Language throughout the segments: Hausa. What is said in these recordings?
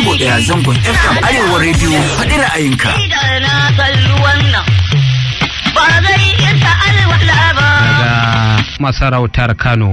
digo ɗaya zangon FM Arewa rediyo faɗi ra'ayinka. Daga masarautar Kano.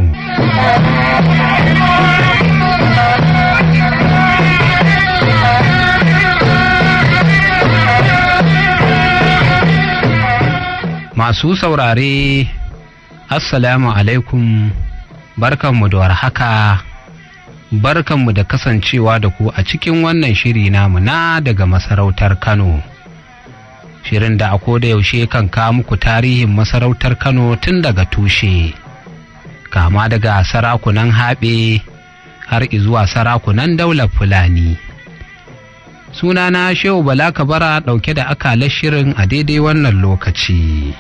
Masu saurare, Assalamu alaikum, barkanmu da warhaka, barkanmu da kasancewa da ku a cikin wannan shiri namu na daga masarautar Kano. Shirin da a koda yaushe kan kawo muku tarihin masarautar Kano tun daga tushe, kama daga sarakunan haɓe har izuwa sarakunan daular Fulani. sunana shehu bala kabara ɗauke da akalar shirin a daidai wannan lokaci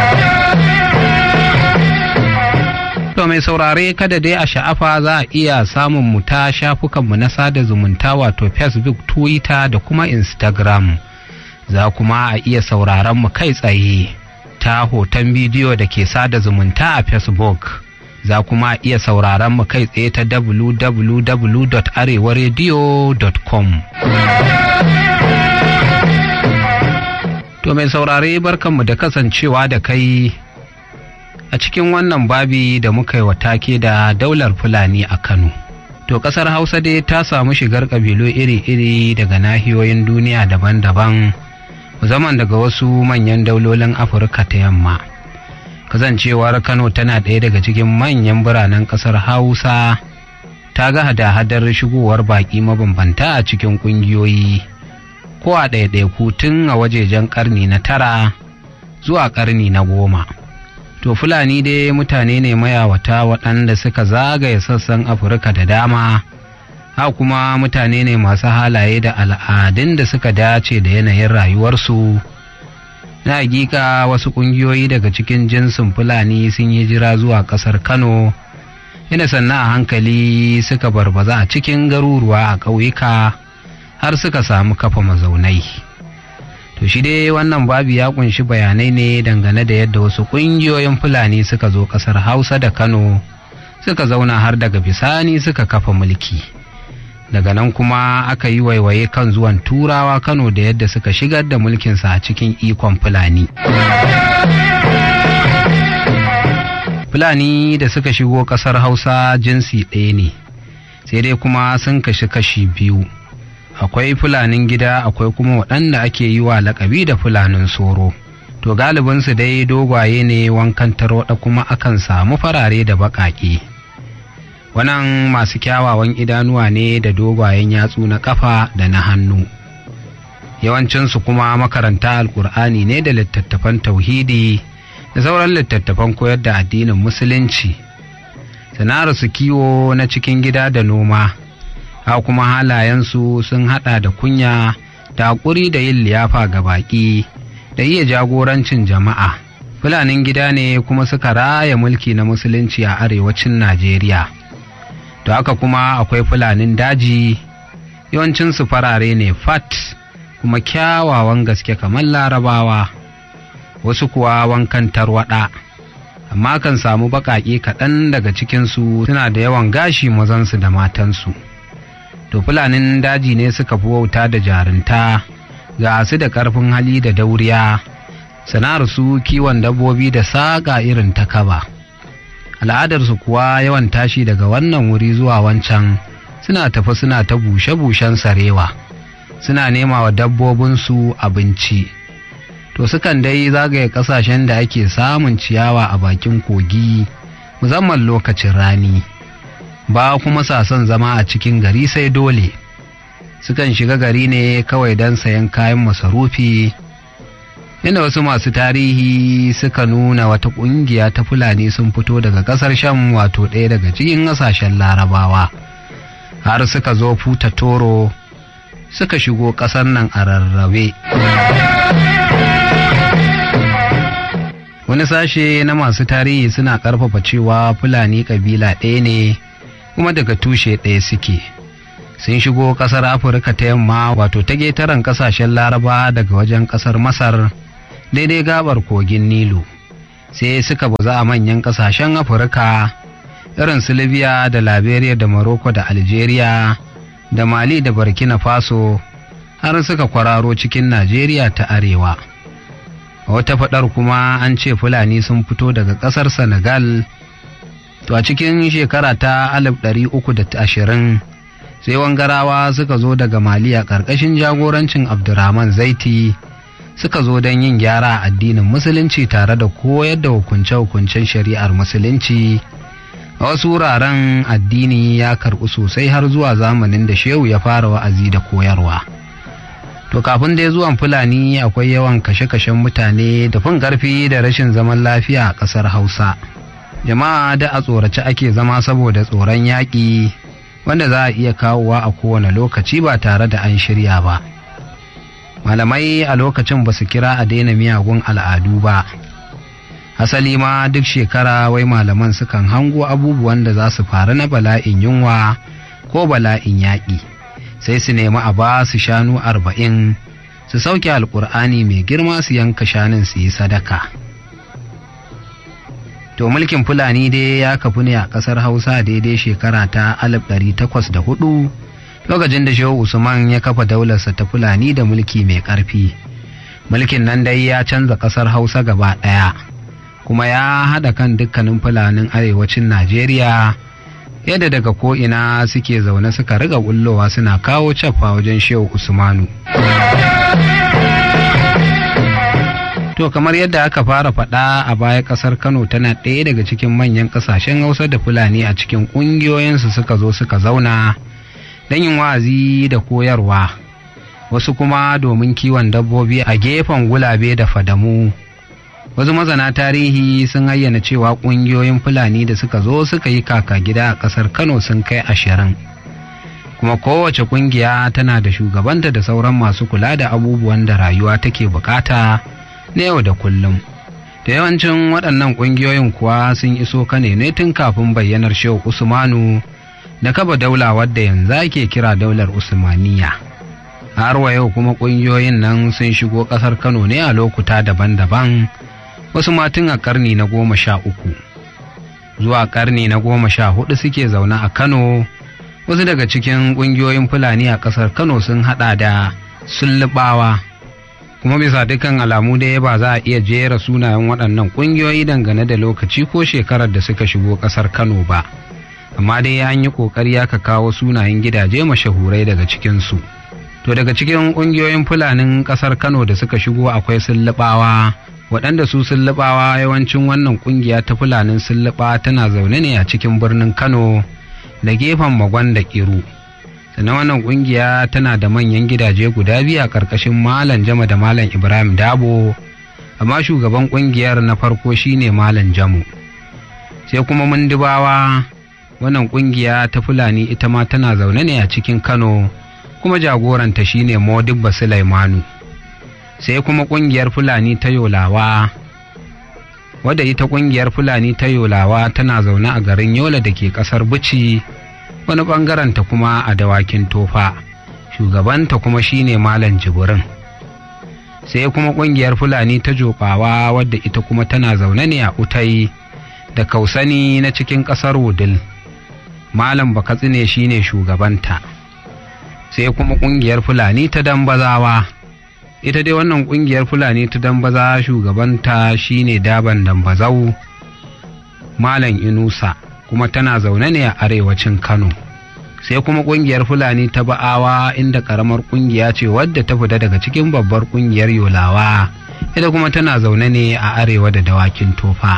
to mai saurare kada dai a sha'afa za a iya samun mu ta shafukanmu na sada zumunta wato facebook twitter da kuma instagram za kuma a iya sauraron mu kai tsaye ta hoton bidiyo da ke sada zumunta a facebook za kuma iya sauraron mu kai tsaye ta www.arewaradio.com To mai saurare barkanmu da kasancewa da kai a cikin wannan babi da muka yi wa take da daular Fulani a Kano. To ƙasar Hausa dai ta samu shigar ƙabilu iri-iri daga nahiyoyin duniya daban-daban, musamman daga wasu manyan daulolin Afirka ta yamma. Kasancewar Kano tana ɗaya daga cikin manyan biranen ƙasar Hausa ta ga hada-hadar shigowar baƙi mabambanta a cikin ƙungiyoyi. ko a ɗaiɗaiku tun a wajejen ƙarni na tara zuwa ƙarni na goma. To Fulani dai mutane ne mayawata waɗanda suka zagaye sassan Afirka da dama, ha kuma mutane ne masu halaye da al'adun da suka dace da yanayin rayuwarsu. Na hakika wasu ƙungiyoyi daga cikin jinsin Fulani sun yi jira zuwa ƙasar Kano, ina sannan a hankali suka barbaza a cikin garuruwa a ƙauyuka. har suka samu kafa mazaunai to shi dai wannan babi ya kunshi bayanai ne dangane da yadda wasu ƙungiyoyin fulani suka zo ƙasar hausa da kano suka zauna har daga bisani suka kafa mulki daga nan kuma aka yi waiwaye kan zuwan turawa kano da yadda suka shigar da mulkinsa a cikin ikon fulani fulani da suka shigo ƙasar hausa jinsi ɗaya ne sai dai kuma sun kashi kashi biyu akwai fulanin gida akwai kuma waɗanda ake yi wa lakabi da fulanin soro to galibinsu dai dogwaye ne wankan tarwaɗa kuma akan samu farare da baƙaƙe wannan masu kyawawan idanuwa ne da dogwayen yatsu na ƙafa da na hannu yawancinsu kuma makaranta alƙur'ani ne da littattafan tauhidi da sauran littattafan koyar da addinin musulunci sana'arsu kiwo na cikin gida da noma ha kuma halayensu sun hada da kunya da haƙuri da yin liyafa ga baƙi da iya jagorancin jama'a fulanin gida ne kuma suka raya mulki na musulunci a arewacin najeriya da haka kuma akwai fulanin daji yawancinsu farare ne fat kuma kyawawan gaske kamar larabawa wasu kuwa wankan tarwaɗa amma kan samu baƙaƙe kaɗan daga cikinsu suna da yawan gashi mazansu da matansu to fulanin daji ne suka fi wauta da jarinta ga su da ƙarfin hali da dauriya sana'ar su kiwon dabbobi da saƙa irin ta kaba al'adarsu kuwa yawan tashi daga wannan wuri zuwa wancan suna tafi suna ta bushe-bushen sarewa suna nema wa dabbobinsu abinci to sukan dai zagaye ƙasashen da ake samun ciyawa a bakin kogi musamman lokacin rani ba kuma sa son zama a cikin gari sai dole sukan shiga gari ne kawai don sayan kayan masarufi inda wasu masu tarihi suka nuna wata ƙungiya ta fulani sun fito daga ƙasar sham wato ɗaya daga cikin ƙasashen larabawa har suka zo futa toro suka shigo ƙasar nan a rarrabe wani sashe na masu tarihi suna ƙarfafa cewa fulani ƙabila ɗaya ne kuma daga tushe ɗaya suke sun shigo ƙasar afirka ta yamma wato ta getaren ƙasashen laraba daga wajen ƙasar masar daidai gabar kogin nilu sai suka baza a manyan ƙasashen afirka irin su libya da liberia da morocco da algeria da mali da burkina faso har suka kwararo cikin najeriya ta arewa a wata faɗar kuma an ce fulani sun fito daga ƙasar senegal to a cikin shekara ta 320 sai wangarawa suka zo daga mali a ƙarƙashin jagorancin abdurrahman zaiti suka zo don yin gyara a addinin musulunci tare da koyar da hukunce-hukuncen shari'ar musulunci a wasu wuraren addini ya karɓi sosai har zuwa zamanin da shehu ya fara wa'azi da koyarwa to kafin dai zuwan fulani akwai yawan kashe-kashen mutane da fin ƙarfi da rashin zaman lafiya a ƙasar hausa jama'a da a tsorace ake zama saboda tsoron yaƙi wanda za a iya kawowa a kowane lokaci ba tare da an shirya ba malamai a lokacin ba su kira a daina miyagun al'adu ba asali ma duk shekara wai malaman sukan hango abubuwan da za su faru na bala'in yunwa ko bala'in yaƙi sai su nemi a ba su shanu arba'in su sauke alƙur'ani mai girma su yanka shanun su yi sadaka to mulkin fulani dai ya kafu ne a ƙasar hausa daidai shekara ta 1804 lokacin da shehu usman ya kafa daularsa ta fulani da mulki mai ƙarfi mulkin nan dai ya canza ƙasar hausa gaba ɗaya kuma ya haɗa kan dukkanin fulanin arewacin najeriya yadda daga ko'ina suke zaune suka riga bullowa suna kawo caffa wajen shehu usmanu to kamar yadda aka fara faɗa a baya ƙasar kano tana ɗaya daga cikin manyan ƙasashen hausa da fulani a cikin ƙungiyoyinsu suka zo suka zauna don yin wa'azi da koyarwa wasu kuma domin kiwon dabbobi a gefen gulabe da fadamu wasu mazana tarihi sun ayyana cewa ƙungiyoyin fulani da suka zo suka yi kaka gida a ƙasar kano sun kai ashirin kuma kowace ƙungiya tana da shugabanta da sauran masu kula da abubuwan da rayuwa take bukata na yau da kullum da yawancin waɗannan ƙungiyoyin kuwa sun iso kane ne tun kafin bayyanar shehu usmanu da kaba daula wadda yanzu ake kira daular usmaniya har wa yau kuma ƙungiyoyin nan sun shigo ƙasar kano ne a lokuta daban-daban wasu matun a ƙarni na goma sha uku zuwa ƙarni na goma sha hudu suke zaune a kano wasu daga cikin ƙungiyoyin fulani a ƙasar kano sun haɗa da sullubawa kuma bisa dukkan alamu dai ba za a iya jera sunayen waɗannan ƙungiyoyi dangane da lokaci ko shekarar da suka shigo ƙasar kano ba amma dai an yi ƙoƙari aka kawo sunayen gidaje mashahurai daga cikinsu to daga cikin ƙungiyoyin fulanin ƙasar kano da suka shigo akwai sullubawa waɗanda su sullubawa yawancin wannan ƙungiya ta fulanin sulluba tana zaune ne a cikin birnin kano da gefen magon da ƙiru sannan wannan ƙungiya tana da manyan gidaje guda biyu a ƙarƙashin malam jama da malam ibrahim dabo amma shugaban ƙungiyar na farko shine malam jamu sai kuma mundubawa wannan ƙungiya ta fulani ita ma tana zaune ne a cikin kano kuma jagoranta shine modibba sulaimanu sai kuma ƙungiyar fulani ta yolawa wadda ita ƙungiyar fulani ta yolawa tana zaune a garin yola da ke ƙasar bici wani ɓangaren ta kuma a dawakin tofa shugabanta kuma shine malam jibirin sai kuma ƙungiyar fulani ta joɓawa wadda ita kuma tana zaune ne a utai da kausani na cikin ƙasar wudil malam bakatsine shine shugabanta sai kuma ƙungiyar fulani ta dambazawa ita dai wannan ƙungiyar fulani ta dambaza shugabanta shine daban dambazau malam inusa kuma tana zaune ne a arewacin kano sai kuma ƙungiyar fulani ta ba'awa inda ƙaramar ƙungiya ce wadda ta fita daga cikin babbar ƙungiyar yolawa ita kuma tana zaune ne a arewa da dawakin tofa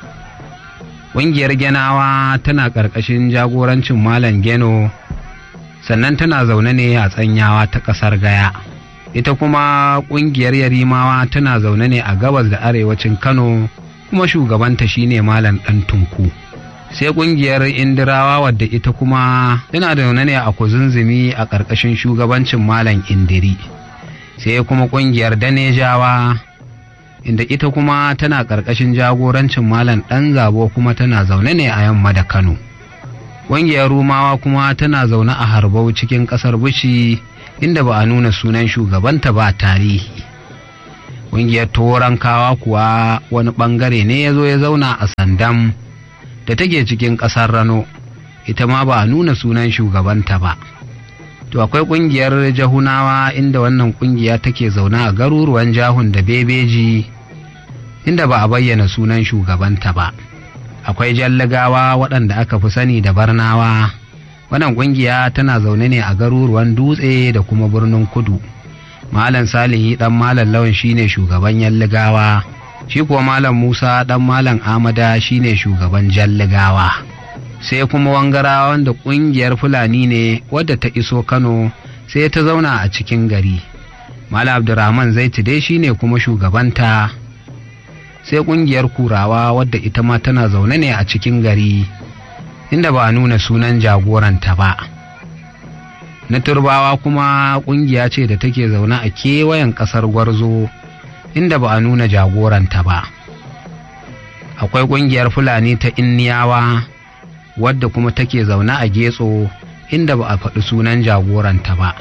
ƙungiyar genawa tana ƙarƙashin jagorancin malam geno sannan tana zaune ne a tsanyawa ta ƙasar gaya ita kuma ƙungiyar yarimawa tana zaune ne a gabas da arewacin kano kuma shugabanta shine malam ɗan tunku sai ƙungiyar indirawa wadda ita kuma tana zaune ne a kuzunzumi a ƙarƙashin shugabancin malam indiri sai kuma ƙungiyar danejawa inda ita kuma tana ƙarƙashin jagorancin malam ɗan zabo kuma tana zaune ne a yamma da kano ƙungiyar rumawa kuma tana zaune a harbau cikin ƙasar bishi inda ba a nuna sunan shugabanta ba tarihi ƙungiyar torankawa kuwa wani ɓangare ne ya zo ya zauna a sandam da take cikin ƙasar rano ita ma ba a nuna sunan shugabanta ba to akwai ƙungiyar jahunawa inda wannan ƙungiya take zaune a garuruwan jahun da bebeji inda ba a bayyana sunan shugabanta ba akwai jallagawa waɗanda aka fi sani da barnawa wannan ƙungiya tana zaune ne a garuruwan dutse da kuma birnin kudu malam salihi ɗan malam lawan shine shugaban yalligawa shi kuwa malam musa ɗan malam amada shine shugaban jalligawa sai kuma wangarawa wanda ƙungiyar fulani ne wadda ta iso kano sai ta zauna a cikin gari malam abdurrahman zaiti dai shine kuma shugabanta sai ƙungiyar kurawa wadda ita ma tana zaune ne a cikin gari inda ba a nuna sunan jagoranta ba na turbawa kuma ƙungiya ce da take zaune a kewayen ƙasar gwarzo inda ba a nuna jagoranta ba akwai ƙungiyar fulani ta inniyawa wadda kuma take zaune a getso inda ba a faɗi sunan jagoranta ba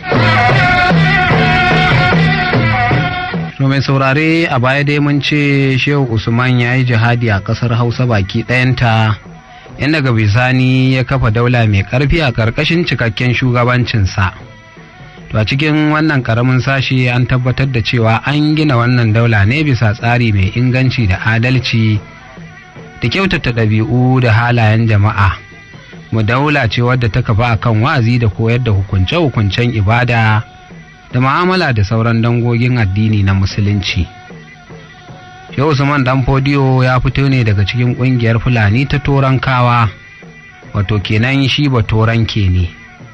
to mai saurare a baya dai mun ce shehu usman ya yi jihadi a ƙasar hausa baki ɗayanta inda ga bisani ya kafa daula mai ƙarfi a ƙarƙashin cikakken shugabancinsa to a cikin wannan ƙaramin sashi an tabbatar da cewa an gina wannan daula ne bisa tsari mai inganci da adalci da kyautata ɗabi'u da halayen jama'a mu daula ce wadda ta kafa akan wa'azi da koyar da hukunce-hukuncen ibada da ma'amala da sauran dangogin addini na musulunci Shehu Usman dan fodiyo ya fito ne daga cikin ƙungiyar Fulani ta Torankawa, wato kenan shi ba Toranke ne.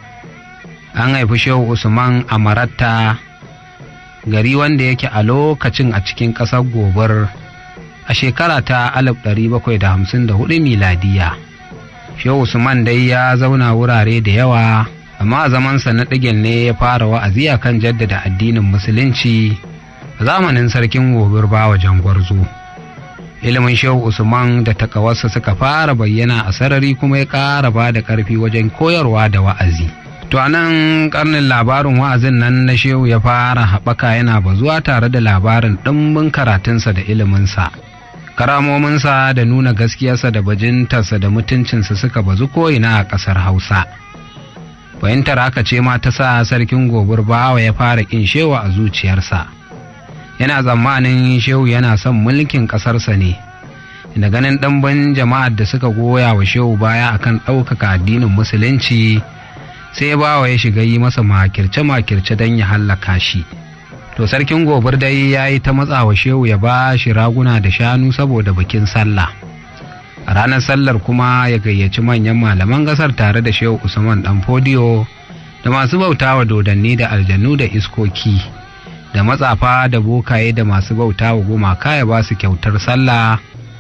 An haifi Shehu Usman a Maratta, gari wanda yake a lokacin a cikin ƙasar Gobir a shekara ta 1754 miladiya. Shehu Usman dai ya zauna wurare da yawa, amma a zamansa na ɗigen ne ya fara wa'azi a kan jaddada addinin Musulunci. zamanin sarkin gobir bawa jangwarzo ilimin shehu usman da takawarsa suka fara bayyana a sarari kuma ya ƙara ba da ƙarfi wajen koyarwa da wa'azi to a nan karnin labarin wa'azin nan na shehu ya fara haɓaka yana bazuwa tare da labarin ɗimbin karatunsa da iliminsa karamominsa da nuna gaskiyarsa da bajintarsa da mutuncinsa suka bazu ko'ina a ƙasar hausa fahimtar haka ce ma ta sa sarkin gobir bawa ya fara ƙin shewa a zuciyarsa yana tsammanin shehu yana son mulkin ƙasarsa ne da ganin ɗanban jama'ar da suka goya wa shehu baya akan ɗaukaka addinin musulunci sai bawa ya shiga yi masa makirce-makirce don ya hallaka shi to sarkin gobir dai ya yi ta matsa wa shehu ya ba shi raguna da shanu saboda bikin sallah a ranar sallar kuma ya gayyaci manyan malaman ƙasar tare da shehu usman dan fodiyo da masu bauta wa dodanni da aljannu da iskoki da matsafa da bokaye da masu bauta wa gumaka ya ba su kyautar sallah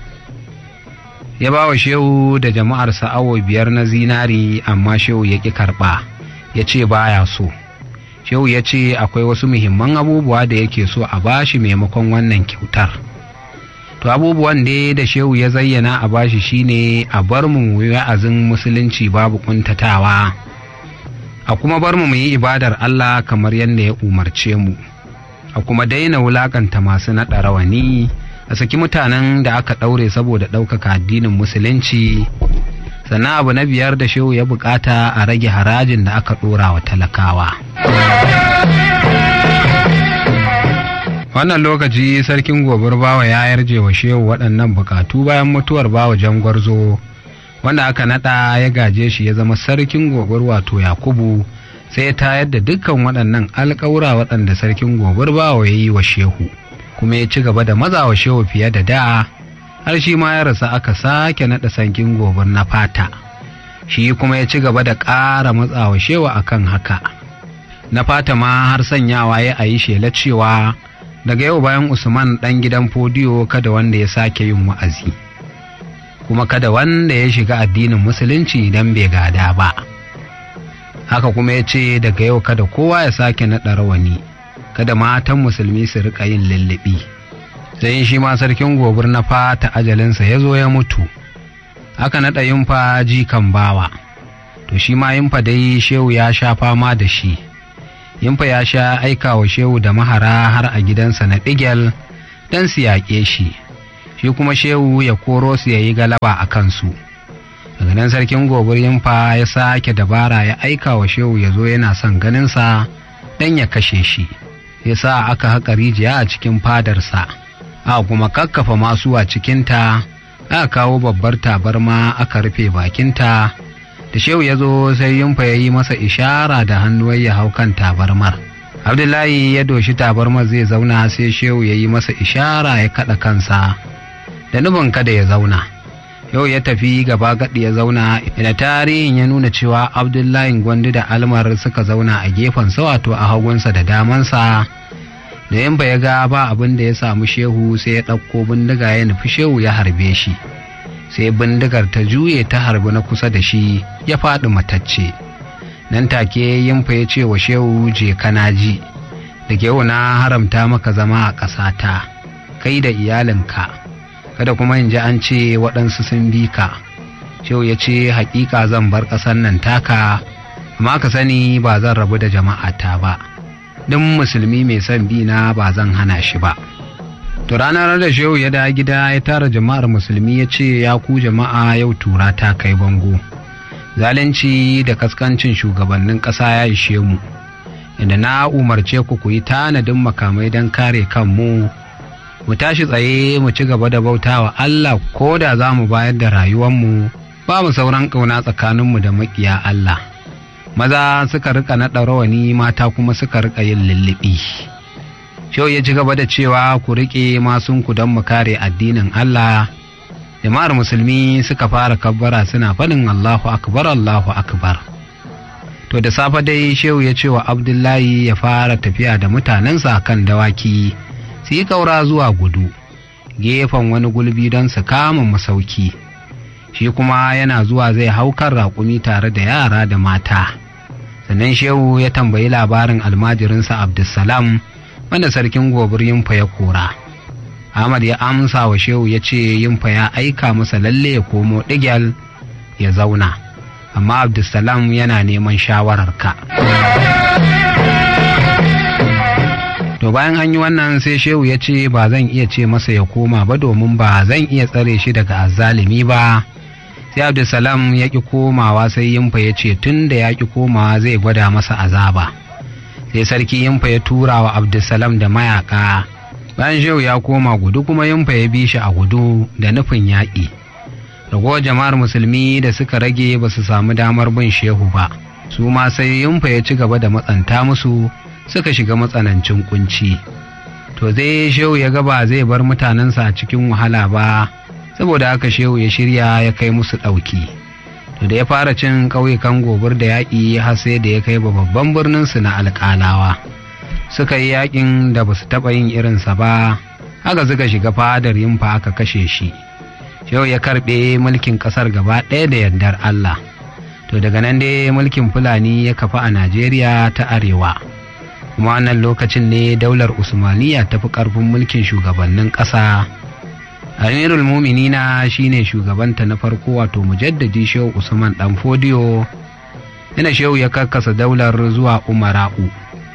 ya ba wa shehu da jama'arsa awo biyar na zinari amma shehu ya ƙi karɓa ya ce baya so shehu ya ce akwai wasu muhimman abubuwa da yake so a bashi maimakon wannan kyautar to abubuwan dai da shehu ya zayyana a bashi shine a bar mu wa'azin musulunci babu kuntatawa a kuma bar mu yi ibadar Allah kamar yadda ya umarce mu a kuma daina wulakanta masu naɗa rawani a saki mutanen da aka ɗaure saboda ɗaukaka addinin musulunci sannan abu na biyar da shehu ya bukata a rage harajin da aka ɗora wa talakawa wannan lokaci sarkin gobir bawa ya yarje wa shehu waɗannan bukatu bayan mutuwar bawa jangwarzo wanda aka naɗa ya gaje shi ya zama sarkin gobir wato yakubu sai ta yadda dukkan waɗannan alƙawura waɗanda sarkin gobir bawa ya yi wa shehu kuma ya ci gaba da maza wa shehu fiye da da har shi ma ya rasa aka sake naɗa sarkin gobir na fata shi kuma ya ci gaba da ƙara matsa wa shehu akan haka na fata ma har sanyawa ya a yi shela cewa daga yau bayan usman ɗan gidan fodiyo kada wanda ya sake yin wa'azi kuma kada wanda ya shiga addinin musulunci idan bai gada ba haka kuma ya ce daga yau kada kowa ya sake naɗa rawani kada matan musulmi su rika yin lullubi sai shi ma sarkin gobir na fata ajalinsa ya zo ya mutu aka naɗa yunfa jikan bawa to shi ma yunfa dai shehu ya sha fama da shi yunfa ya sha aika wa shehu da mahara har a gidansa na ɗigel don su yaƙe shi shi kuma shehu ya koro su ya yi galaba a kansu daga nan sarkin gobir yimfa ya sake dabara ya aika wa shehu ya zo yana son ganinsa don ya kashe shi ya sa aka haƙa rijiya a cikin fadarsa a kuma kakkafa masu a cikinta aka kawo babbar tabarma aka rufe bakinta da shehu ya zo sai yimfa ya yi masa ishara da hannuwar ya hau kan tabarmar abdullahi ya doshi tabarmar zai zauna sai shehu ya yi masa ishara ya kaɗa kansa da nufin kada ya zauna yau ya tafi gaba gaɗi ya zauna da tarihin ya nuna cewa abdullahi gwandu da almar suka zauna a gefen wato a hagunsa da damansa da yamba ya ga ba abin da ya samu shehu sai ya ɗauko bindiga ya nufi shehu ya harbe shi sai bindigar ta juye ta harbi na kusa da shi ya faɗi matacce nan take yimfa ya ce wa shehu je kana ji da yau na haramta maka zama a ƙasata kai da iyalinka kada kuma in ji an ce waɗansu sun bi ka shehu ya ce haƙiƙa zan bar ƙasar nan taka amma ka sani ba zan rabu da jama'ata ba duk musulmi mai son bi na ba zan hana shi ba to ranar da shehu ya da gida ya tara jama'ar musulmi ya ce ya ku jama'a yau tura ta kai bango zalunci da kaskancin shugabannin ƙasa ya ishe mu inda na umarce ku ku yi tanadin makamai don kare kanmu mu tashi tsaye mu ci gaba da bautawa Allah ko da za mu bayar da rayuwanmu ba mu sauran ƙauna tsakaninmu da maƙiya Allah maza suka rika naɗa rawani mata kuma suka rika yin lullubi Shau ya ci gaba da cewa ku riƙe masunku don mu kare addinin Allah jama'ar musulmi suka fara kabbara suna faɗin Allahu akbar Allahu akbar to da safe dai shehu ya ce wa abdullahi ya fara tafiya da mutanensa kan dawaki su yi kaura zuwa gudu gefen wani gulbi don su kama masauki shi kuma yana zuwa zai hau kan raƙumi tare da yara da mata sannan shehu ya tambayi labarin almajirinsa abdulsalam wanda sarkin gobir yimfa ya kora ahmad ya amsa wa shehu ya ce yimfa ya aika masa lalle ya komo ɗigyal ya zauna amma abdulsalam yana neman shawararka to bayan an yi wannan sai shehu ya ce ba zan iya ce masa ya koma ba domin ba zan iya tsare shi daga azzalimi ba sai abdulsalam ya ƙi komawa sai yimfa ya ce tun da ya ƙi komawa zai gwada masa azaba sai sarki yimfa ya tura wa abdulsalam da mayaka bayan shehu ya koma gudu kuma yimfa ya bi shi a gudu da nufin yaƙi ragowar jama'ar musulmi da suka rage ba su samu damar bin shehu ba su ma sai yimfa ya ci gaba da matsanta musu suka shiga matsanancin kunci to zai shehu ya gaba zai bar mutanensa a cikin wahala ba saboda haka shehu ya shirya ya kai musu ɗauki to da ya fara cin ƙauyukan gobir da yaƙi har sai da ya kai ba babban birnin su na alƙalawa suka yi yaƙin da ba su taɓa yin irinsa ba haka suka shiga fadar yimfa aka kashe shi shehu ya karɓe mulkin ƙasar gaba ɗaya da yardar allah to daga nan dai mulkin fulani ya kafa a najeriya ta arewa kuma wannan lokacin ne daular usmaniya ta fi ƙarfin mulkin shugabannin ƙasa amirul muminina shine shugabanta na farko wato mujaddadi shehu usman dan fodiyo yana shehu ya karkasa daular zuwa umara'u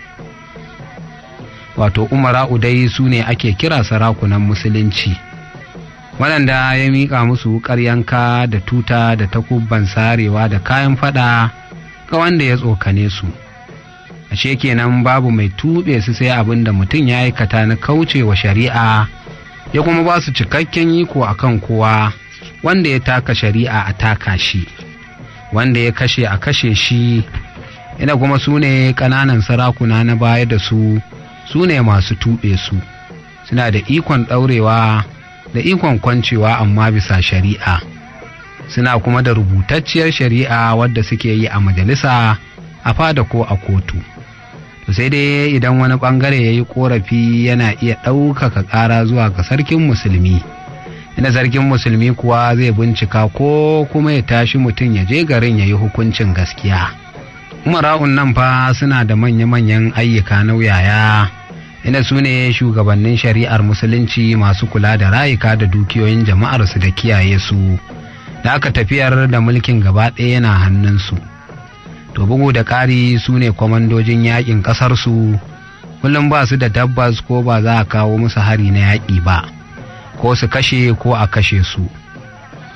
wato umara'u dai su ne ake kira sarakunan musulunci waɗanda ya miƙa musu wuƙar yanka da tuta da takubban sarewa da kayan fada ga wanda ya tsokane su ashe kenan babu mai tuɓe su sai abin da mutum ya aikata na kaucewa shari'a ya kuma ba su cikakken iko a kan kowa wanda ya taka shari'a a taka shi wanda ya kashe a kashe shi ina kuma su ne ƙananan sarakuna na baya da su su ne masu tuɓe su suna da ikon ɗaurewa da ikon kwancewa amma bisa shari'a suna kuma da rubutacciyar shari'a wadda suke yi a majalisa a fada ko a kotu to sai dai idan wani bangare ya yi korafi yana iya ɗaukaka ƙara zuwa ga sarkin musulmi ina sarkin musulmi kuwa zai bincika ko kuma ya tashi mutum ya je garin ya yi hukuncin gaskiya umara'un nan fa suna da manya-manyan ayyuka nauyaya ina su ne shugabannin shari'ar musulunci masu kula da rayuka da dukiyoyin jama'arsu da kiyaye su da aka tafiyar da mulkin gaba ɗaya yana hannunsu to bugu da ƙari su ne kwamandojin yaƙin ƙasarsu kullum ba su da tabbas ko ba za a kawo musu hari na yaƙi ba ko su kashe ko a kashe su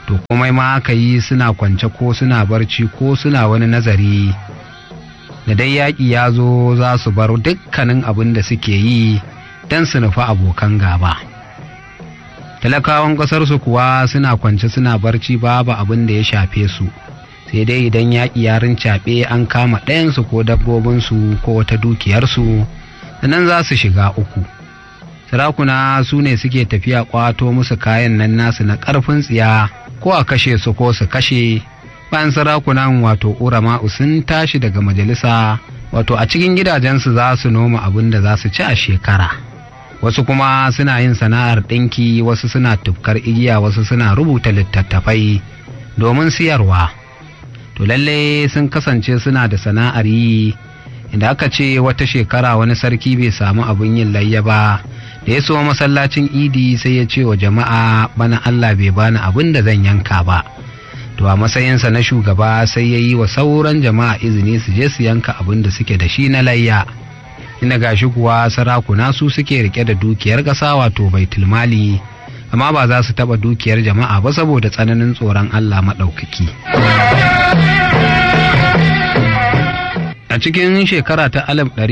to komai ma aka yi suna kwance ko suna barci ko suna wani nazari da dai yaƙi ya zo za su bar dukkanin abin da suke yi don su nufi abokan gaba talakawan ƙasarsu kuwa suna kwance suna barci babu abin da ya shafe su sai dai idan yaƙi ya rincaɓe an kama ɗayansu ko dabbobinsu ko wata dukiyarsu nan za su shiga uku sarakuna su ne suke tafiya ƙwato musu kayan nan nasu na ƙarfin tsiya ko a kashe su ko su kashe bayan sarakunan wato urama'u sun tashi daga majalisa wato a cikin gidajensu za su noma abin da za su ci a shekara wasu kuma suna yin sana'ar ɗinki wasu suna tufkar igiya wasu suna rubuta littattafai domin siyarwa to lalle sun kasance suna da sana'ar yi inda aka ce wata shekara wani sarki bai samu abin yin layya ba da ya so masallacin idi sai ya ce wa jama'a bana Allah bai bani abin da zan yanka ba to a matsayinsa na shugaba sai ya yi wa sauran jama'a izini su je su yanka abin da suke da shi na layya ina gashi kuwa sarakuna su suke rike da dukiyar ƙasa wato baitul mali amma ba za su taɓa dukiyar jama'a ba saboda tsananin tsoron Allah maɗaukaki. a cikin shekara ta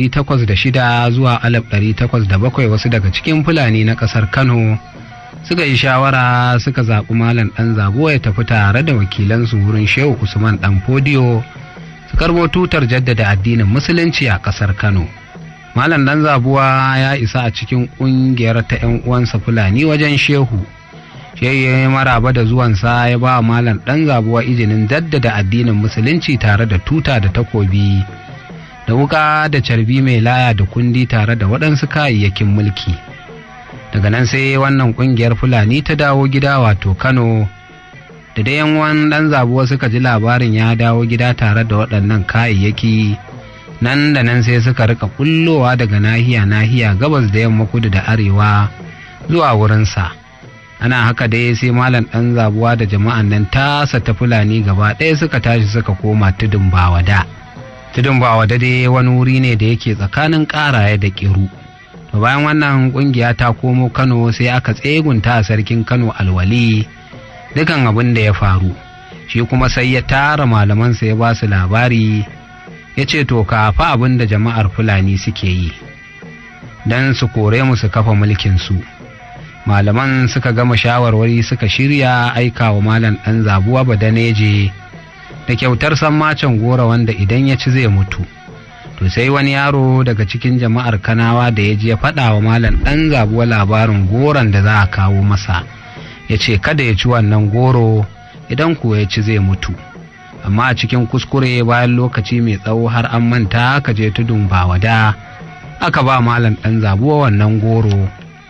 1806 zuwa 1807 wasu daga cikin fulani na ƙasar kano suka yi shawara suka zaɓi malam ɗan zabo ya tafi tare da wakilansu wurin shehu usman ɗan fodiyo su karbo tutar jaddada addinin musulunci a ƙasar kano malam ɗan zabuwa ya isa a cikin ƙungiyar ta 'yan uwansa fulani wajen shehu shehu ya yi maraba da zuwansa ya ba malam ɗan zabuwa izinin jaddada addinin musulunci tare da tuta da takobi da wuka da carbi mai laya da kundi tare da waɗansu kayayyakin mulki daga nan sai wannan ƙungiyar fulani ta dawo gida wato kano da dai yan ɗan zabuwa suka ji labarin ya dawo gida tare da waɗannan kayayyaki nan da nan sai suka rika kullowa daga nahiya nahiya gabas da yamma kudu da arewa zuwa wurinsa ana haka dai sai malam ɗan zabuwa da jama'an nan tasa ta fulani gaba ɗaya suka tashi suka koma tudun bawada tudun bawada dai wani wuri ne da yake tsakanin ƙaraye da ƙiru to bayan wannan ƙungiya ta komo kano sai aka tsegunta a sarkin kano alwali dukan abin da ya faru shi kuma sai ya tara malamansa ya ba su labari ya ce to ka fa abin da jama'ar fulani suke yi don su kore mu su kafa mulkinsu malaman suka gama shawarwari suka shirya aika wa malam ɗan zabuwa badaneje da kyautar sammacin gora wanda idan ya ci zai mutu to sai wani yaro daga cikin jama'ar kanawa da ya ji ya faɗa wa malam ɗan zabuwa labarin goron da za a kawo masa ya ce kada ya ci wannan goro idan kuwa ya ci zai mutu amma a cikin kuskure bayan lokaci mai tsawo har an manta aka je tudun bawada aka ba malam ɗan zabuwa wannan goro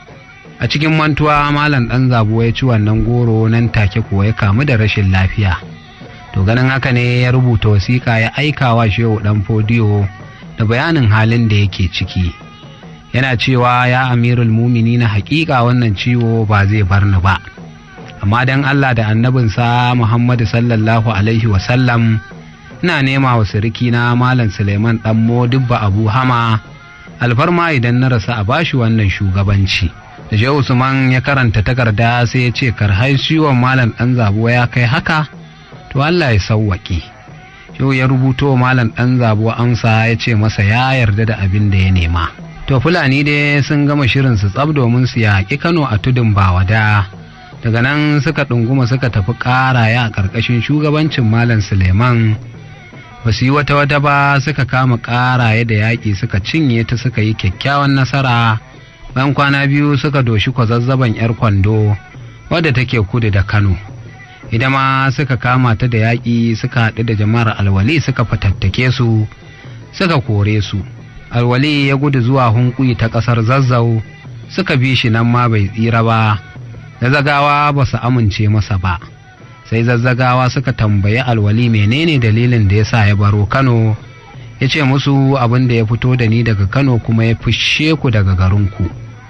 a cikin mantuwa malam ɗan zabuwa ya ci wannan goro nan take kuwa ya kamu da rashin lafiya to ganin haka ne ya rubuta wasiƙa ya aika wa shehu ɗan fodiyo da bayanin halin da yake ciki yana cewa ya amirul mumini na haƙiƙa wannan ciwo ba zai bar ni ba amma don Allah da annabinsa Muhammadu sallallahu Alaihi wasallam ina nema wa na Malam Suleiman ɗan Modibba Abu Hama alfarma idan na rasa a bashi wannan shugabanci. Da Shehu Usman ya karanta takarda sai ya ce karhai ciwon Malam ɗan zabuwa ya kai haka, to Allah ya sauwaƙe. Shehu ya rubuto Malam ɗan zabuwa amsa ya ce masa ya yarda da abin da ya nema. To Fulani dai sun gama shirin su tsab domin su yaƙi Kano a tudun Bawada. daga nan suka ɗunguma suka tafi ƙaraya a ƙarƙashin shugabancin malam suleiman ba su yi wata wata ba suka kama ƙaraye da yaƙi suka cinye ta suka yi kyakkyawan nasara bayan kwana biyu suka doshi kwazazzaban 'yar kwando wadda take kudu da kano ita ma suka kama ta da yaƙi suka haɗu da jama'ar alwali suka fatattake su suka kore su alwali ya gudu zuwa hunkuyi ta ƙasar zazzau suka bi shi nan ma bai tsira ba zazzagawa ba su amince masa ba sai zazzagawa suka tambayi alwali menene dalilin da ya sa ya baro kano ya ce musu abin da ya fito da ni daga kano kuma ya fushe ku daga garinku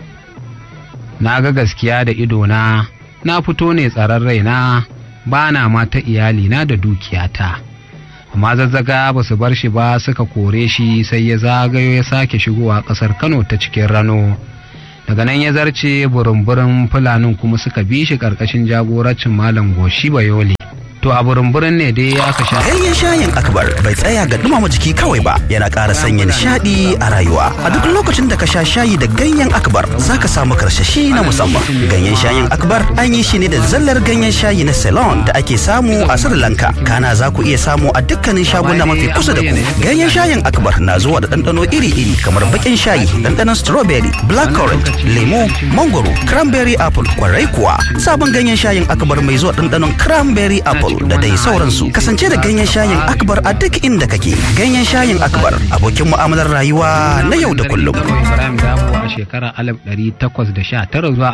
na ga gaskiya da idona na fito ne tsaron raina ba na mata iyalina da dukiyata amma zazzaga ba su bar shi ba suka kore shi sai ya zagayo ya sake shigowa ƙasar kano ta cikin rano daga nan ya zarce burin-burin fulanin kuma suka bi shi ƙarƙashin jagorancin malam goshi bayole to a burin-burin ne dai aka sha Ganyen shayin akbar bai tsaya ga dumama jiki kawai ba yana ƙara sanya nishaɗi a rayuwa. A duk lokacin da ka sha shayi da ganyen akbar za ka samu karsashi na musamman. Ganyen shayin akbar an yi shi ne da zallar ganyen shayi na Ceylon da ake samu a Sri Lanka. Kana za ku iya samu a dukkanin shaguna mafi kusa da ku. Ganyen shayin akbar na zuwa da ɗanɗano iri-iri kamar baƙin shayi, ɗanɗanon strawberry, blackcurrant, lemo, mangoro, cranberry apple, kwarai kuwa. Sabon ganyen shayin akbar mai zuwa ɗanɗanon cranberry apple da dai sauransu kasance da ganyen shayin akbar a duk inda kake ganyen shayin akbar abokin mu'amalar rayuwa na yau da kullum Ibrahim Dabo a shekarar 1819 zuwa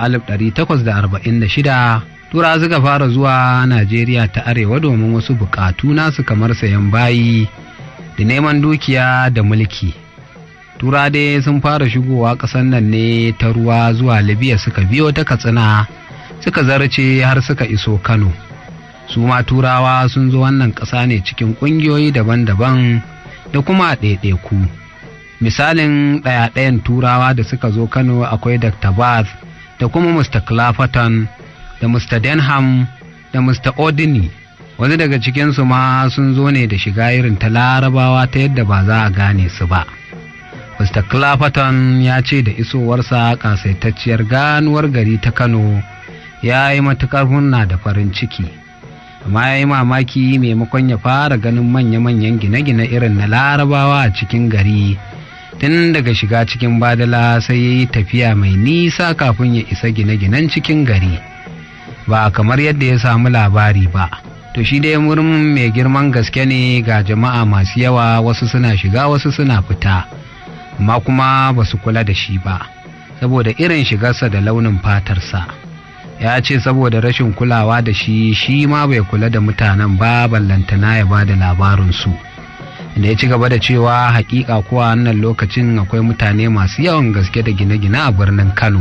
1846 tura suka fara zuwa Najeriya ta arewa domin wasu bukatu nasu kamar sayan bayi da neman dukiya da mulki. Tura dai sun fara shigowa ƙasar nan ne ta ruwa zuwa Libya suka biyo ta Katsina suka zarce har suka iso Kano. Su ma turawa sun zo wannan ƙasa ne cikin ƙungiyoyi daban-daban da kuma ɗaiɗaiku. misalin ɗaya-ɗayan turawa da suka zo kano akwai dr bath da kuma mr clapperton da mr denham da mr odini wasu daga cikinsu ma sun zo ne da shiga irin ta larabawa ta yadda ba za a gane su ba mr clapperton ya ce da isowarsa kasaitacciyar ganuwar gari ta kano ya yi matuƙar hunna da farin ciki amma ya yi mamaki maimakon ya fara ganin manya-manyan gine-gine irin na larabawa a cikin gari tun daga shiga cikin badala sai ya yi tafiya mai nisa kafin ya isa gine-ginen cikin gari ba kamar yadda ya samu labari ba to shi dai murmin mai girman gaske ne ga jama'a masu yawa wasu suna shiga wasu suna fita amma kuma ba su kula da shi ba saboda irin shigarsa da launin fatarsa ya ce saboda rashin kulawa da shi shi ma bai kula da mutanen ba ballantana ya ba da labarinsu da ya ci gaba da cewa hakika kuwa wannan lokacin akwai mutane masu yawan gaske da gine-gine a birnin kano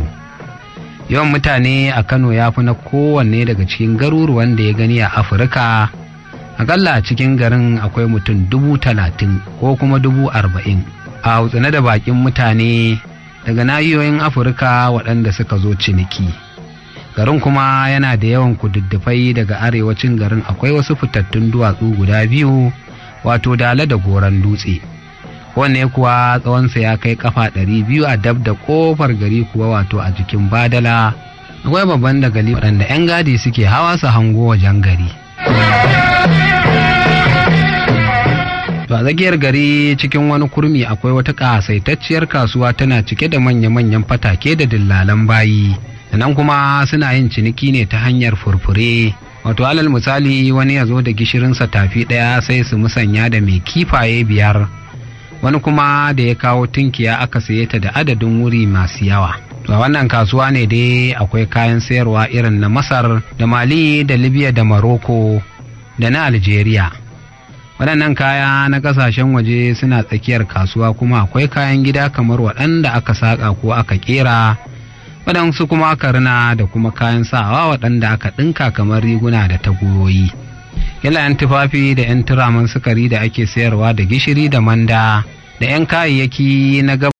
yawan mutane a kano ya fi na kowanne daga cikin garuruwan da ya gani a afirka akalla a cikin garin akwai mutum dubu talatin ko kuma dubu arba'in a hautsine da bakin mutane daga nahiyoyin afirka waɗanda suka zo ciniki garin kuma yana da yawan kududdufai daga arewacin garin akwai wasu fitattun duwatsu guda biyu wato dala da goron dutse wanne kuwa tsawonsa ya kai kafa ɗari biyu a dab da ƙofar gari kuwa wato a jikin badala akwai babban dagali waɗanda 'yan gadi suke hawa su hango wajen gari a tsakiyar gari cikin wani kurmi akwai wata ƙasaitacciyar kasuwa tana cike da manya-manyan fatake da dillalan bayi nan kuma suna yin ciniki ne ta hanyar furfure wato alal misali wani ya zo da gishirinsa tafi ɗaya sai su musanya da mai kifaye biyar wani kuma da ya kawo tunkiya aka saye ta da adadin wuri masu yawa to a wannan kasuwa ne dai akwai kayan sayarwa irin na masar da mali da libya da maroko da na algeria waɗannan kaya na ƙasashen waje suna tsakiyar kasuwa kuma akwai kayan gida kamar waɗanda aka saƙa ko aka ƙera waɗansu kuma aka rina da kuma kayan sawa waɗanda aka ɗinka kamar riguna da tagoyoyi yana yan tufafi da yan turaman sukari da ake sayarwa da gishiri da manda da yan kayayyaki na gab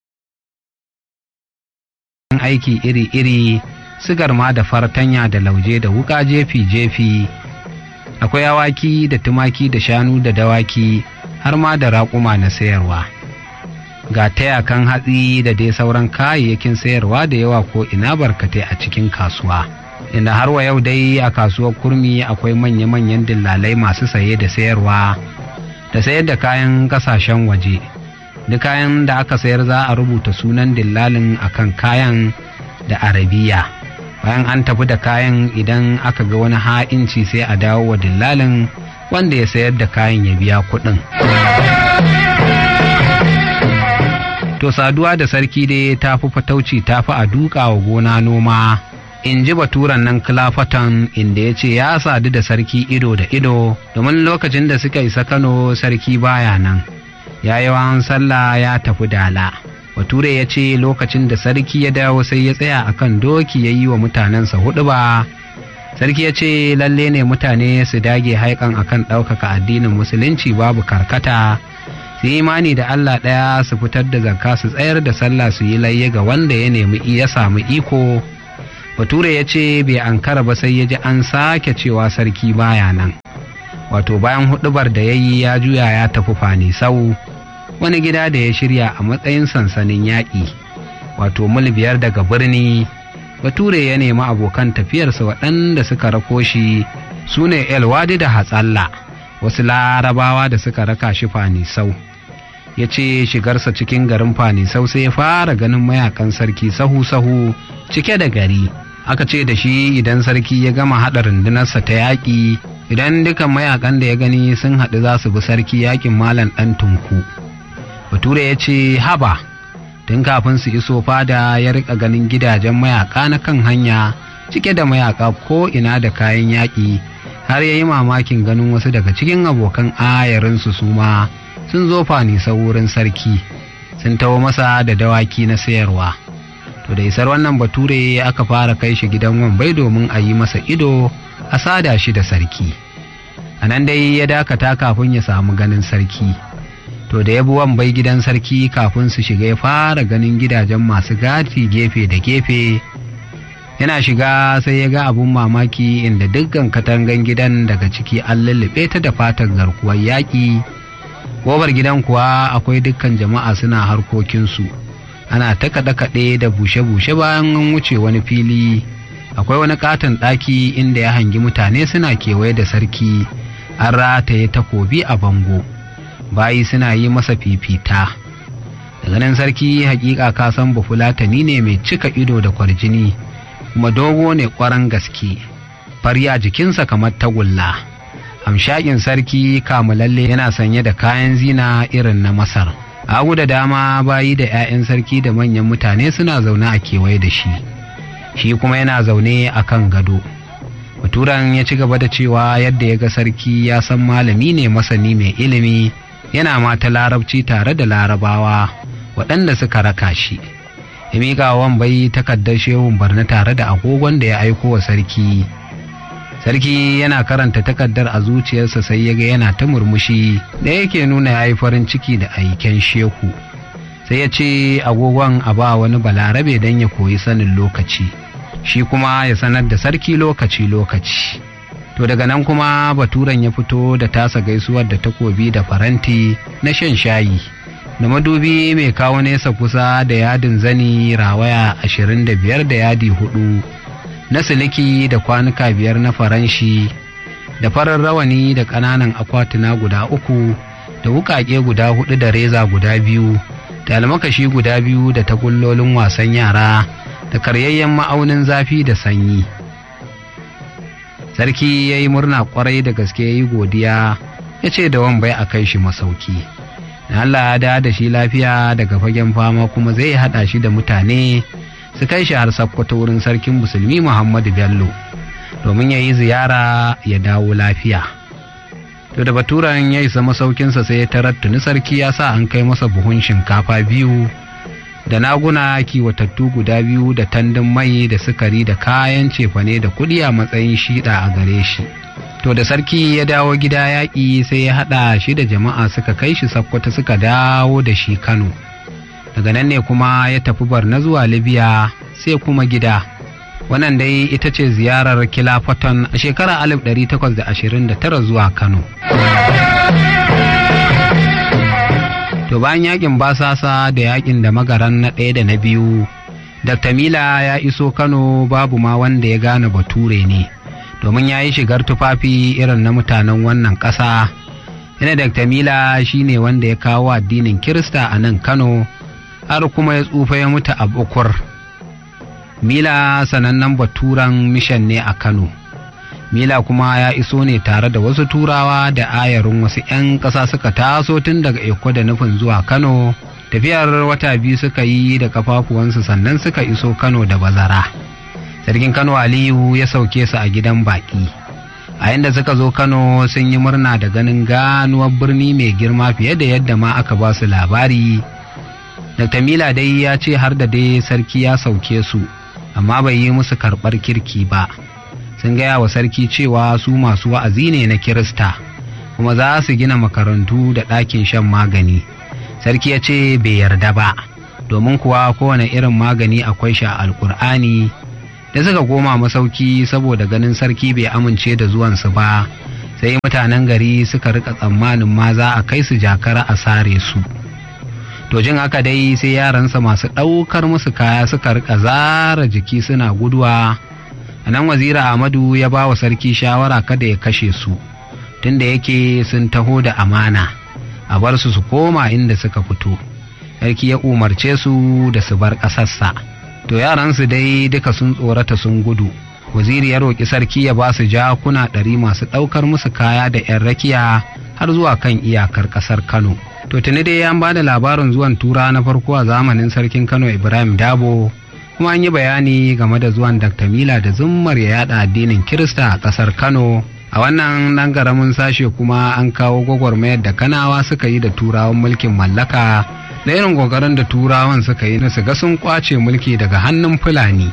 aiki iri-iri sigar ma da fartanya da lauje da wuka jefi-jefi akwai awaki da tumaki da shanu da dawaki har ma da raƙuma na sayarwa ga tayakan hatsi da dai sauran kayayyakin sayarwa da yawa ko ina barkatai a cikin kasuwa inda har wa yau dai a kasuwar kurmi akwai manya-manyan dillalai masu saye da sayarwa da sayar da kayan kasashen waje duk kayan da aka sayar za a rubuta sunan dillalin akan kayan da arabiya bayan an tafi da kayan idan aka ga wani ha'inci sai a dawo wa dillalin wanda ya sayar da kayan ya biya kuɗin. to saduwa da sarki dai ta fi fatauci ta fi a duka wa gona noma in ji baturan nan kilafatan inda ya ce ya sadu da sarki ido da ido domin lokacin da suka isa kano sarki baya nan ya yi sallah ya tafi dala bature ya ce lokacin da sarki ya dawo sai ya tsaya akan doki ya yi wa mutanensa hudu ba sarki ya ce lalle ne mutane su dage haikan akan ɗaukaka addinin musulunci babu karkata su imani da Allah ɗaya su fitar da zakka su tsayar da sallah su yi layya ga wanda ya nemi ya samu iko bature ya ce bai ankara ba sai ya ji an sake cewa sarki baya nan wato bayan hudubar da ya yi ya juya ya tafi fani sau wani gida da ya shirya a matsayin sansanin yaƙi wato mil biyar daga birni bature ya nemi abokan tafiyarsa waɗanda suka rako shi su ne elwadi da hatsalla wasu larabawa da suka raka shi fanisau ya ce shigarsa cikin garin fanisau sai ya fara ganin mayakan sarki sahu-sahu cike da gari aka ce da shi idan sarki ya gama haɗa rundunarsa ta yaƙi idan dukan mayakan da ya gani sun haɗu za su bi sarki yaƙin malam ɗan tunku bature ya ce haba tun kafin su iso fada ya rika ganin gidajen mayaka na kan hanya cike da mayaka ko ina da kayan yaƙi har ya yi mamakin ganin wasu daga cikin abokan ayarinsu su ma sun zo fanisa wurin sarki sun taho masa da dawaki na sayarwa to da isar wannan bature aka fara kai shi gidan wambai domin a yi masa ido a sada shi da sarki a nan dai ya dakata kafin ya samu ganin sarki to da ya bi wambai gidan sarki kafin su shiga ya fara ganin gidajen masu gati gefe da gefe yana shiga sai ya ga abun mamaki inda dukkan katangan gidan daga ciki an lullube ta da fatar garkuwar yaƙi gobar gidan kuwa akwai dukkan jama'a suna harkokinsu ana ta kaɗe-kaɗe da bushe-bushe bayan an wuce wani fili akwai wani katon ɗaki inda ya hangi mutane suna kewaye da sarki an rataye takobi a bango bayi suna yi masa fifita daga nan sarki hakika ka san bafulatani ne mai cika ido da kwarjini kuma dogo ne kwaran gaske fari a jikinsa kamar tagulla hamshakin sarki kamulalle yana sanye da kayan zina irin na masar agu da dama bayi da 'ya'yan sarki da manyan mutane suna zaune a kewaye da shi shi kuma yana zaune a kan gado baturan ya ci gaba da cewa yadda ya ga sarki ya san malami ne masani mai ilimi yana mata larabci tare da larabawa waɗanda suka raka shi ya miƙa bai takardar shehun barna tare da agogon da ya aiko wa sarki sarki yana karanta takardar a zuciyarsa sai ya ga yana ta murmushi da yake nuna ya yi farin ciki da aiken shehu sai ya ce agogon a ba wani balarabe don ya koyi sanin lokaci shi kuma ya sanar da sarki lokaci-lokaci to daga nan kuma baturen ya fito da tasa gaisuwar da takobi da faranti na shan shayi da madubi mai kawo nesa kusa da yadin zani rawaya ashirin da biyar da yadi hudu na siliki da kwanuka biyar na faranshi da farar rawani da ƙananan akwatuna guda uku da wuƙaƙe guda hudu da reza guda biyu da almakashi guda biyu da tagullolin wasan yara da karyayyen ma'aunin zafi da sanyi sarki ya yi murna kwarai da gaske ya yi godiya ya ce da wambai a kai shi masauki da Allah ya da da shi lafiya daga fagen fama kuma zai haɗa shi da mutane su kai shi har sakkwato wurin sarkin musulmi muhammadu bello domin ya yi ziyara ya dawo lafiya to da baturan ya isa masaukinsa sai ya tarar tuni sarki ya sa an kai masa buhun shinkafa biyu da naguna kiwatattu guda biyu da tandun mai da sukari da kayan cefane da kuɗi a matsayin shiɗa a gare shi to da sarki ya dawo gida yaƙi sai ya haɗa shi da jama'a suka kai shi sakkwata suka dawo da shi kano daga nan ne kuma ya tafi barna zuwa libya sai kuma gida wannan dai ita ce ziyarar kilafaton a shekarar 1829 zuwa kano to bayan yakin basasa da yakin da magaran na ɗaya da na biyu dr mila ya iso kano babu ma wanda ya gane bature ne domin ya yi shigar tufafi irin na mutanen wannan ƙasa yana dr mila shine wanda ya kawo addinin kirista a nan kano har kuma ya tsufa ya mutu a bukur mila sanannen baturan mishan ne a kano mila kuma ya iso ne tare da wasu turawa da ayarin wasu 'yan ƙasa suka taso tun daga eko da nufin zuwa kano tafiyar wata biyu suka yi da kafafuwansu sannan suka iso kano da bazara sarkin kano aliyu ya sauke su a gidan baƙi a yadda suka zo kano sun yi murna da ganin ganuwar birni mai girma fiye da yadda ma aka ba su labari dr mila dai ya ce har da dai sarki ya sauke su amma bai yi musu karɓar kirki ba sun gaya wa sarki cewa su masu wa'azi ne na kirista kuma za su gina makarantu da ɗakin shan magani sarki ya ce bai yarda ba domin kuwa kowane irin magani akwai shi a alkur'ani da suka koma masauki saboda ganin sarki bai amince da zuwansu ba sai mutanen gari suka rika tsammanin ma za a kai su jakara a sare su to jin haka dai sai yaransa masu ɗaukar musu kaya suka rika zara jiki suna guduwa a nan wazira ahmadu ya ba wa sarki shawara kada ya kashe su tunda yake sun taho da amana a bar su su koma inda suka fito sarki ya umarce su da su bar ƙasarsa to yaransu dai duka sun tsorata sun gudu waziri ya roƙi sarki ya ba su jakuna ɗari masu ɗaukar musu kaya da 'yan rakiya har zuwa kan iyakar ƙasar kano to tuni dai an ba da labarin zuwan tura na farko a zamanin sarkin kano ibrahim dabo kuma an yi bayani game da zuwan dr mila da zummar ya yada addinin kirista a ƙasar kano a wannan ɗan ƙaramin sashe kuma an kawo gwagwarmayar da kanawa suka yi da turawan mulkin mallaka da irin kokarin da turawan suka yi na su ga sun kwace mulki daga hannun fulani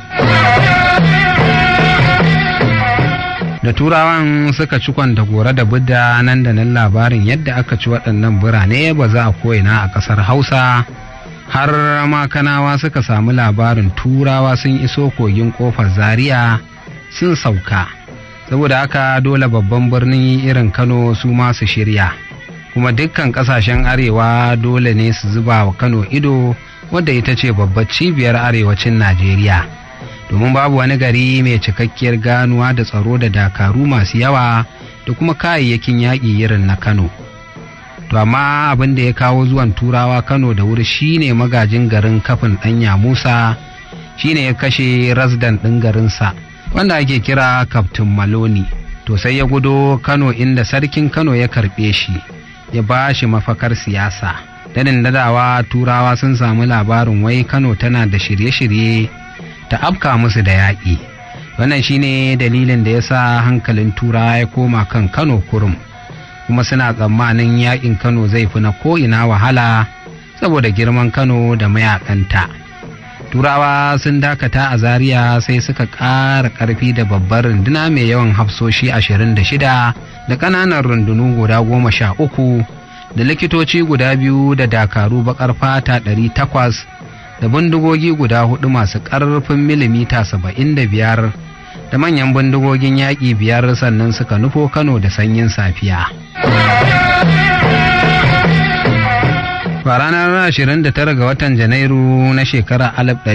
da turawan suka ci kwanta gore da budda nan da nan labarin yadda aka ci waɗannan birane ba za a koyina a ƙasar hausa har makanawa suka samu labarin turawa sun iso kogin ƙofar zaria sun sauka saboda haka dole babban birni irin kano su ma su shirya kuma dukkan ƙasashen arewa dole ne su zuba wa kano ido wadda ita ce babbar cibiyar arewacin najeriya domin babu wani gari mai cikakkiyar ganuwa da tsaro da dakaru masu yawa da kuma kayayyakin yaƙi irin na kano to amma abin da ya kawo zuwan turawa kano da wuri shine magajin garin kafin ɗanya musa shine ya kashe rasdan ɗin garinsa wanda ake kira kaftin maloni to sai ya gudo kano inda sarkin kano ya karɓe shi ya ba shi mafakar siyasa danin dadawa turawa sun samu labarin wai kano tana da shirye-shirye ta afka musu da yaƙi wannan shine dalilin da ya sa hankalin turawa ya koma kan kano kurum kuma suna tsammanin yaƙin kano zai fi na ko'ina wahala saboda girman kano da mayakanta turawa sun dakata a zaria sai suka ƙara ƙarfi da babbar runduna mai yawan hafsoshi ashirin da shida da ƙananan rundunu guda goma sha uku da likitoci guda biyu da dakaru baƙar fata ɗari takwas da bindigogi guda hudu masu ƙarfin milimita saba'in da biyar da manyan bindigogin yaƙi biyar sannan suka nufo kano da sanyin safiya a ranar 29 ga watan janairu na shekarar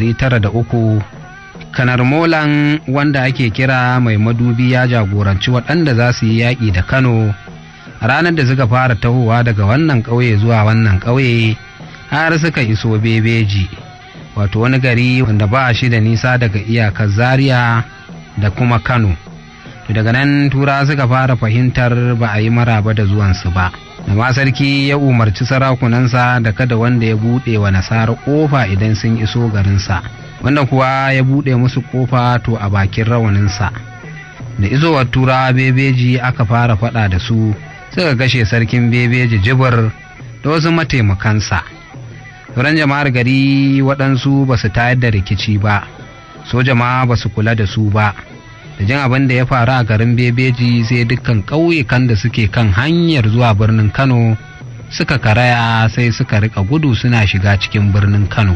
1903 kanar molan wanda ake kira mai madubi ya jagoranci waɗanda za su yi yaƙi da kano ranar da suka fara tahowa daga wannan ƙauye zuwa wannan ƙauye har suka iso bebeji wato wani gari wanda ba shi da nisa daga iyakar zaria da kuma kano daga nan tura suka fara fahimtar ba a yi maraba da zuwansu ba amma sarki ya umarci sarakunansa da kada wanda ya buɗe wa nasara ƙofa idan sun iso garinsa wanda kuwa ya buɗe musu ƙofa to a bakin rawaninsa da isowar tura bebeji aka fara faɗa da su suka kashe sarkin bebeji jibir da wasu mataimakansa sauran jama'ar gari waɗansu ba su tayar da rikici ba soja ma ba su kula da su ba da jin abin da ya faru a garin bebeji sai dukkan ƙauyukan da suke kan hanyar zuwa birnin kano suka karaya sai suka rika gudu suna shiga cikin birnin kano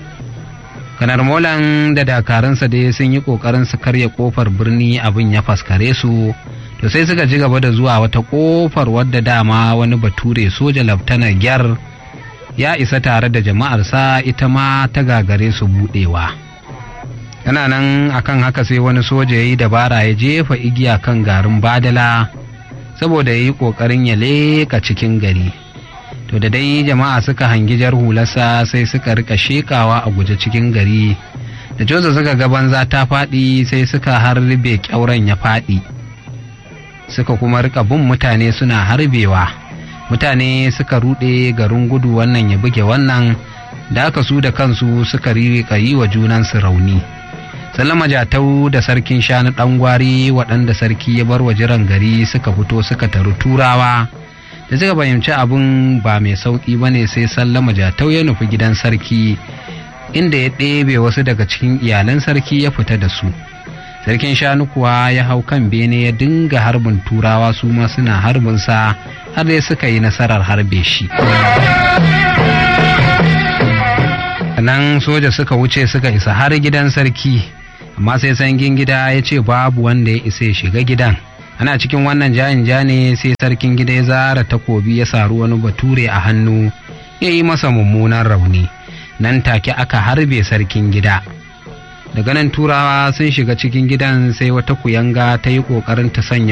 kanar molan da dakarunsa dai sun yi ƙoƙarin su karya ƙofar birni abin ya faskare su to sai suka ji gaba da zuwa wata ƙofar wadda dama wani bature soja laftanar gyar ya isa tare da jama'arsa ita ma ta gagare su buɗewa. yana nan akan haka sai wani soja ya yi dabara ya jefa igiya kan garin badala saboda ya yi ƙoƙarin ya leƙa cikin gari to da dai jama'a suka hangi jar hularsa sai suka rika shekawa a guje cikin gari da joza suka ga banza ta faɗi sai suka harbe ƙyauren ya faɗi suka kuma rika bin mutane suna harbewa mutane suka ruɗe garin gudu wannan ya buge wannan da aka su da kansu suka rika yi wa junansu rauni sallama jatau da sarkin shanu ɗan gwari waɗanda sarki ya bar wa jiran gari suka fito suka taru turawa da suka fahimci abin ba mai sauƙi ba ne sai sallama jatau ya nufi gidan sarki inda ya ɗebe wasu daga cikin iyalan sarki ya fita da su sarkin shanu kuwa ya hau kan bene ya dinga harbin turawa su ma suna harbinsa har dai suka yi nasarar harbe shi nan soja suka wuce suka isa har gidan sarki amma sai sangin gida ya ce babu wanda ya isa ya shiga gidan ana cikin wannan jayin ja ne sai sarkin gida ya zara takobi ya saru wani bature a hannu ya yi masa mummunan rauni nan take aka harbe sarkin gida daga nan turawa sun shiga cikin gidan sai wata kuyanga ta yi ƙoƙarin ta sanya